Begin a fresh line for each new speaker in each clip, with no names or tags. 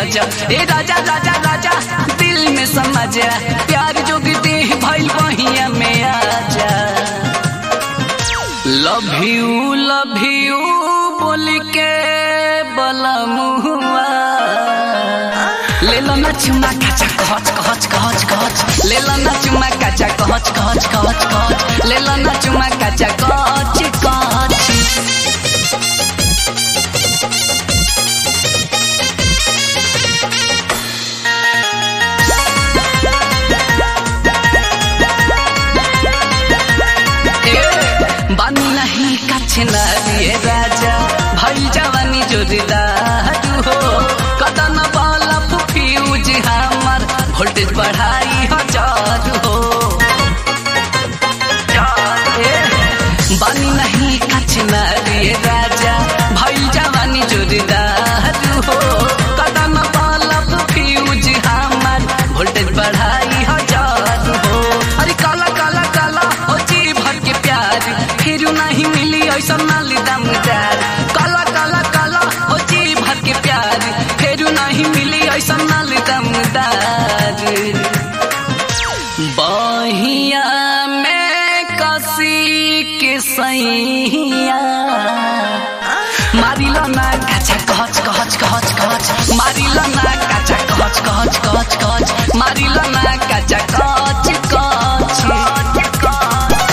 अजा ए राजा राजा राजा दिल में समझ प्यार जोगते भइल बहिया में आजा लव यू लव यू बोल के बलमुआ ले लो ना चुमा काचा कहच कहच कहच कहच ले लो ना चुमा काचा कहच कहच कहच कहच ले लो ना चुमा काचा कहच कहच बानी नहीं काछे ना दिए राजा भई जवानी जोरदार हो कदन वाला फ्यूज हमर वोल्टेज बढ़ाई हजार हो ए, बानी नहीं काछे ना दिए राजा भई जवानी जोरदार हो कदन वाला फ्यूज हमर वोल्टेज बढ़ाई हजार हो अरे काला काला काला हो जी भर के प्यार फिर नहीं मिली ऐसा नाली दमदार काला काला काला हो जी भर के प्यार फिर नहीं मिली ऐसा नाली दमदार बहिया में कसी के सैया मारिल ना काचा कहच कहच कहच कहच मारिल ना काचा कहच कहच कहच कहच मारिल ना काचा कहच कहच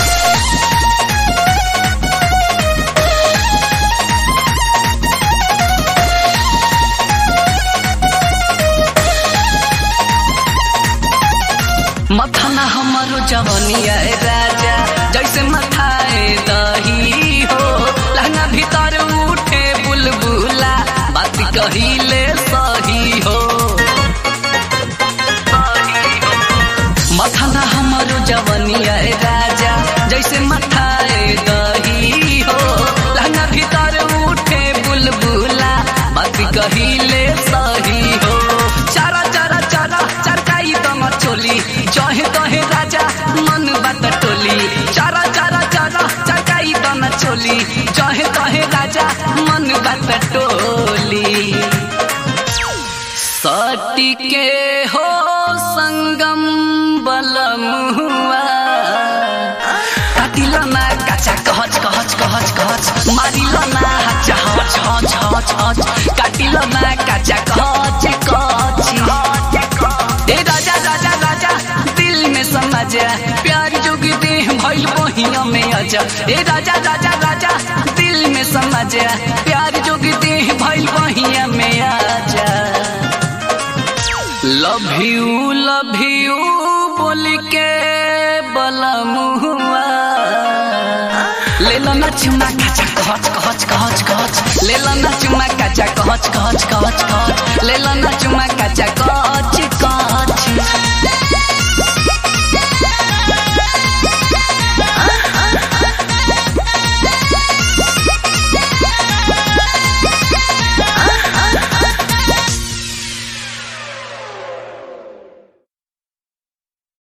मथाना हमारो जवनिया ए राजा जैसे मथाए दही हो लहंगा भीतर उठे बुलबुला बात कहिले सही हो मथाना हमारो जवनिया ए राजा जैसे मथाए दही हो लहंगा भीतर उठे बुलबुला बात कहिले सही हो चारा चारा चारा चरकाई दम चोली चहे तहे राजा मन बात टोली चारा चारा चारा चरकाई दम चोली चहे तहे राजा मन बात टोली सटी के हो संगम बलमुआ काटिल ना काचा कहच कहच कहच कहच मारिल ना हच हच हच हच हच काटिल ना काचा कहच कहच ए राजा राजा राजा दिल में समझ प्यार जोगी दे भइल बहिया में अजा ए राजा राजा राजा दिल में समझ प्यार जोगी दे भइल बहिया में आजा लव यू लव यू बोल के बलमुआ ले लो ना चुमा काचा कहच कहच कहच कहच ले लो ना चुमा काचा कहच कहच कहच कहच ले लो ना चुमा काचा कहच कहच